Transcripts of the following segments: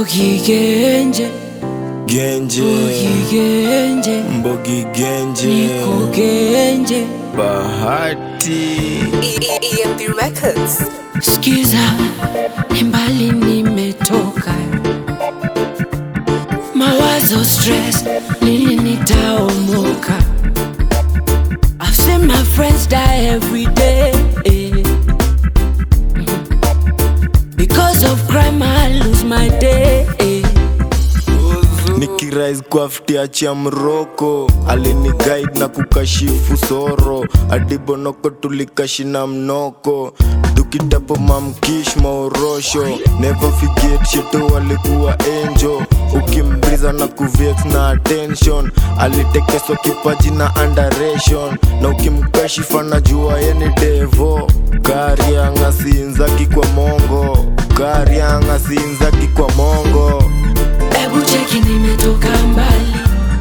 Mbogi Genje, Genje, Mbogi Genje, Mbogi Genje, Niko Genje. Bahati. EMP Records. Skiza, ni mbali nimetoka, mawazo stress, lini nitaomoka? I've seen my friends die every day Because of crime I lose my day nikirais kwa ftiachi ya mroko alini guide na kukashifu soro adibonoko tulikashina mnoko tukitapo mamkish maorosho never forget shito walikuwa enjo ukimbriza na kuvex na attention alitekeswa kipaji na underation na ukimkashifa na jua yeni devo karianga siinzaki kwa mongo karianga siinzaki kwa mongo Ebu cheki nimetoka mbali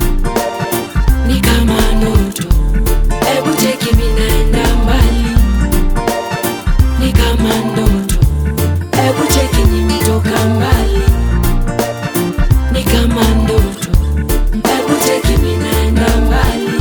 Ni kama ndoto Ebu cheki minaenda mbali Ni kama ndoto Ebu cheki nimetoka mbali Ni kama ndoto Ebu cheki minaenda mbali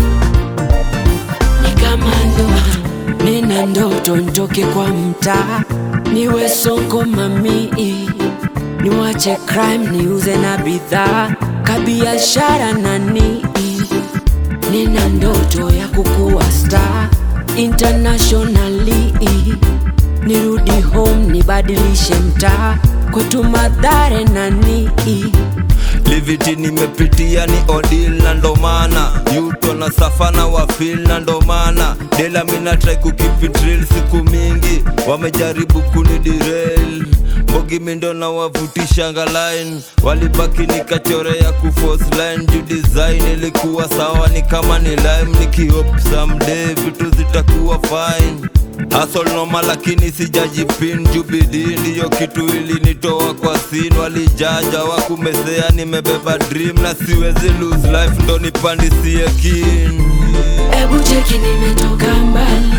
Ni kama ndoto Nina ndoto nitoke kwa mtaa Niwe soko mamii niwache crime niuze na bidhaa kabiashara nani nina ndoto ya kukuwa star internationally nirudi home nibadilishe mtaa kwetu madhare nani liviti nimepitia ni odil na ndomana yuto na safana wafil na ndomana dela mina try kukipitril siku mingi wamejaribu kunidirel mbogi mindo na wavutishanga line walibaki nikachorea kuforce line juu design ilikuwa sawa ni kama ni lime nikihop someday vitu zitakuwa fine Hustle noma lakini sijajipin juu bidii ndiyo kitu ilinitoa kwa sin walijaja wakumesea nimebeba dream na siwezi lose life ndo nipandisie kin Ebu cheki nimetoka mbali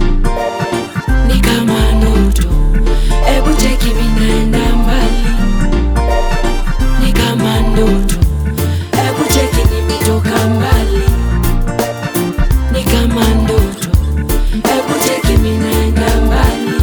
Ni kama ndoto Ebu cheki minaenda mbali Ni kama ndoto Ebu cheki nimetoka mbali Ni kama ndoto Ebu cheki minaenda mbali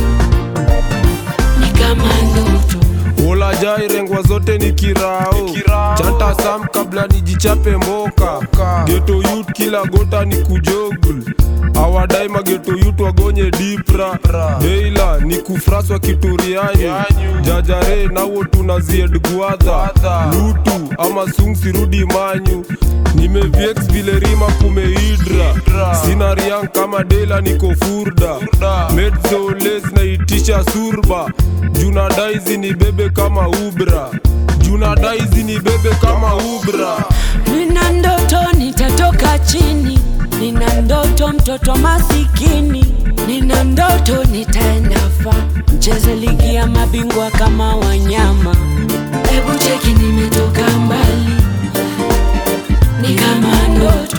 Ni kama ndoto Ulajai rengwa zote ni kirao chanta sam kabla nijichape mboka geto yut kila gota ni kujogul awadai mageto yut wagonye dipra deila ni kufraswa kituriani jajare nawo tunazied gwadha lutu ama sung sirudi manyu nimeviex vile rima kumeidra sina riang kama dela niko furda medzoles naitisha surba juna daizi ni bebe kama ubra juna daizi ni bebe kama ubra Nina ndoto nitatoka chini, nina ndoto mtoto masikini, nina ndoto nitaenda fa mcheze ligi ya mabingwa kama wanyama. Hebu cheki nimetoka mbali, ni kama ndoto.